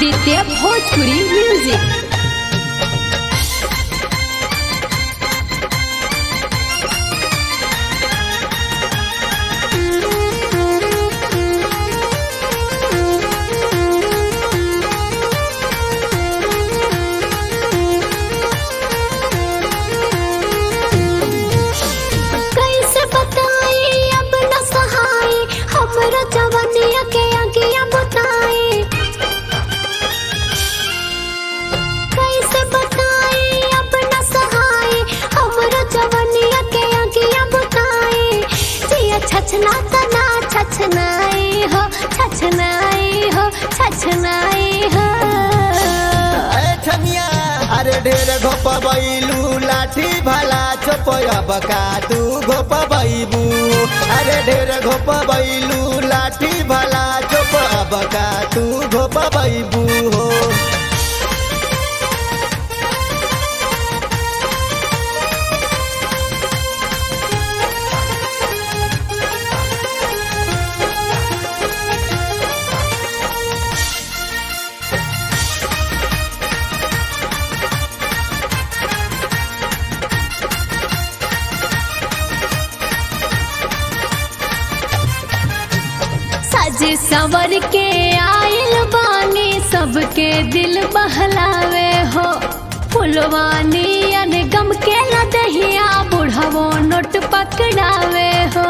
Aditya Bhojpuri music कैसे बताई अब न सहाय हमरा जवनिया के अगिया बताई कैसे बताई अब न सहाय हमरा जवनिया के अगिया बताई जिया छछना तना छछनाई हो छछनाई हो छछनाई हो ए छमिया अरे ढेर घोप बैलू लाठी भाला चोपयब का तू घोप बैबू अरे ढेर घोप बैलू लाठी भाला चोपयब का तू घोप बैबू हो सज सवर के आयल बानी सबके दिल बहलावे हो फुलवानी अन गम के लदहिया बुढ़वो नोट पकड़ावे हो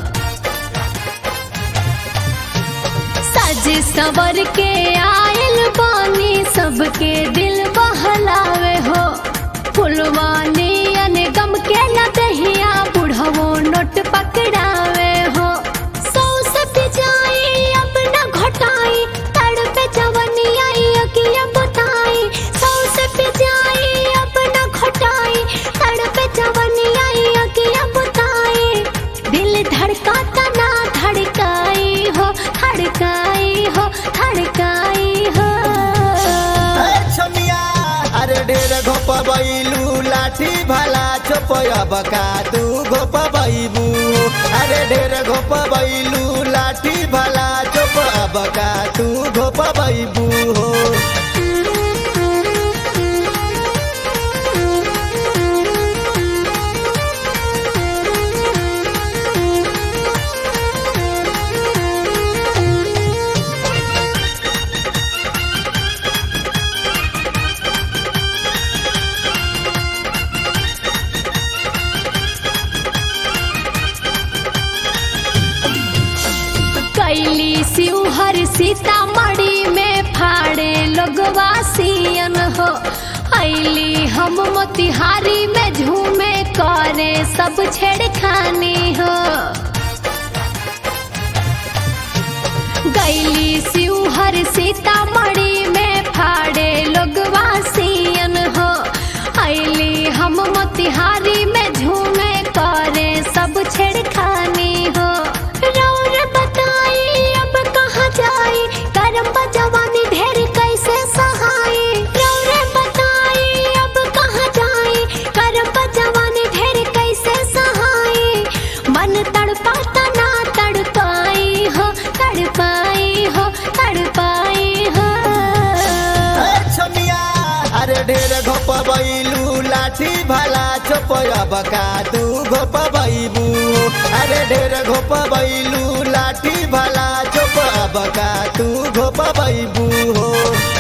सज सवर के आयल बानी सबके दिल बहलावे हो फुलवानी अन गम के लदहिया बुढ़वो नोट पकड़ावे हो सौ से पिजाई अब न घटाई तड़पे जवनिया अगिया बताई सौ से पिजाई अब न घटाई तड़पे जवनिया अगिया बताई दिल धड़काता ना धड़काई हो धड़काई हो धड़काई हो ए छमिया अरे ढेर घोप बैलू लाठी भाला चोपयब का तू घोप बैबू अरे ढेर घोप बैलू लाठी भाला चोपयब का तू घोप बैबू हो कैली शिवहर सीतामढ़ी में फाड़े लोगवा सियन हो ऐली हम मोतिहारी में झूमे करे सब छेड़खानी हो गैली शिवहर सीतामढ़ी में फाड़े लोगवा सियन हो ऐली हम मोतिहारी में झूमे करे सब छेड़खानी हो रौर बताई अब कहाँ जाई करम जवानी ढेर कैसे सहाई रौर बताई अब कहाँ जाई करम जवानी ढेर कैसे सहाई मन तड़पाता ना तड़पाई हो तड़पाई हो तड़पाई हो ए छमिया अरे ढेर घोप बैलू लाठी भाला चोपयब का तू घोप बैबू अरे ढेर घोप बैलू लाठी भाला चोपयब का तू घोप बैबू हो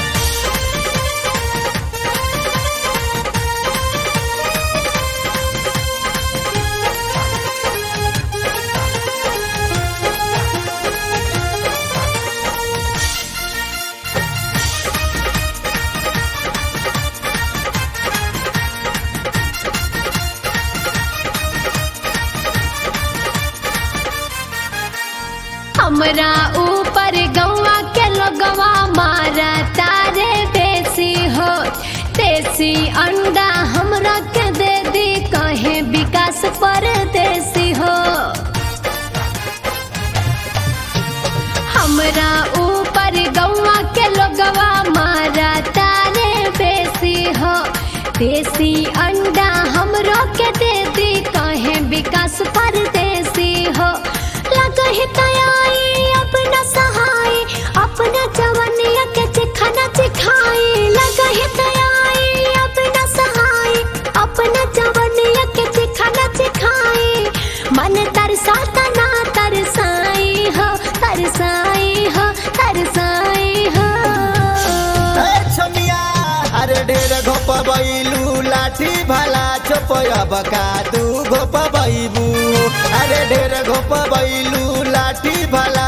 हमरा ऊपर गौवा के लोगवा मारा तारे देसी हो देसी अंडा हमरा के दे दी कहे विकास परदेसी हो हमरा ऊपर गौवा के लोगवा मारा तारे बेसी हो देसी अंडा हमरो के दे दी कहे विकास परदेसी हो लगही तयाई अपना सहाय अपना जवनिया के चिखना घोपबैलू लाठी भाला चोपयब का तू घोपबैबू अरे ढेर घोपबैलू लाठी भाला